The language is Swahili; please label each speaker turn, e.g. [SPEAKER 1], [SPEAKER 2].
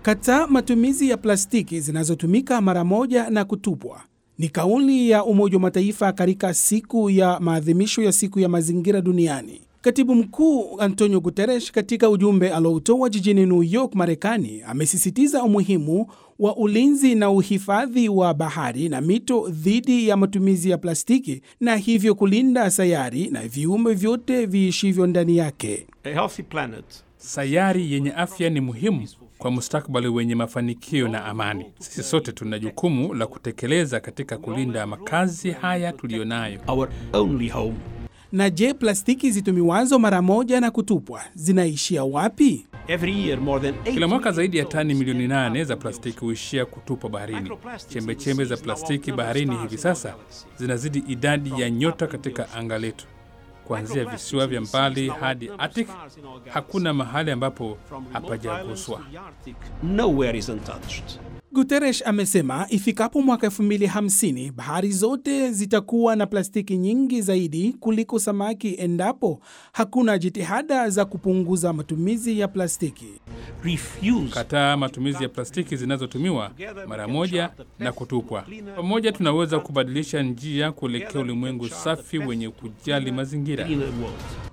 [SPEAKER 1] Kataa matumizi ya plastiki zinazotumika mara moja na kutupwa ni kauli ya Umoja wa Mataifa katika siku ya maadhimisho ya siku ya mazingira duniani. Katibu mkuu Antonio Guterres katika ujumbe alioutoa jijini New York, Marekani, amesisitiza umuhimu wa ulinzi na uhifadhi wa bahari na mito dhidi ya matumizi ya plastiki na hivyo kulinda sayari na viumbe vyote viishivyo ndani yake.
[SPEAKER 2] A healthy planet
[SPEAKER 3] Sayari yenye afya ni muhimu kwa mustakabali wenye mafanikio na amani. Sisi sote tuna jukumu la kutekeleza katika kulinda makazi haya tuliyonayo.
[SPEAKER 2] our only home.
[SPEAKER 1] Na je, plastiki zitumiwazo mara moja na kutupwa zinaishia wapi?
[SPEAKER 2] Every year more than
[SPEAKER 3] Kila
[SPEAKER 2] 8
[SPEAKER 3] mwaka zaidi ya tani
[SPEAKER 2] million
[SPEAKER 3] milioni nane
[SPEAKER 2] tons
[SPEAKER 3] za
[SPEAKER 2] of
[SPEAKER 3] plastiki huishia kutupwa baharini. Chembechembe za plastiki baharini hivi sasa zinazidi idadi ya nyota katika anga letu. Kuanzia visiwa vya mbali hadi Arctic, hakuna mahali ambapo hapajaguswa.
[SPEAKER 2] Nowhere is untouched.
[SPEAKER 1] Guterres amesema ifikapo mwaka 2050 bahari zote zitakuwa na plastiki nyingi zaidi kuliko samaki endapo hakuna jitihada za kupunguza matumizi ya plastiki.
[SPEAKER 2] Refuse
[SPEAKER 3] Kataa matumizi ya plastiki zinazotumiwa mara moja na kutupwa. Pamoja tunaweza kubadilisha njia kuelekea ulimwengu safi wenye kujali mazingira.
[SPEAKER 2] cleaner world.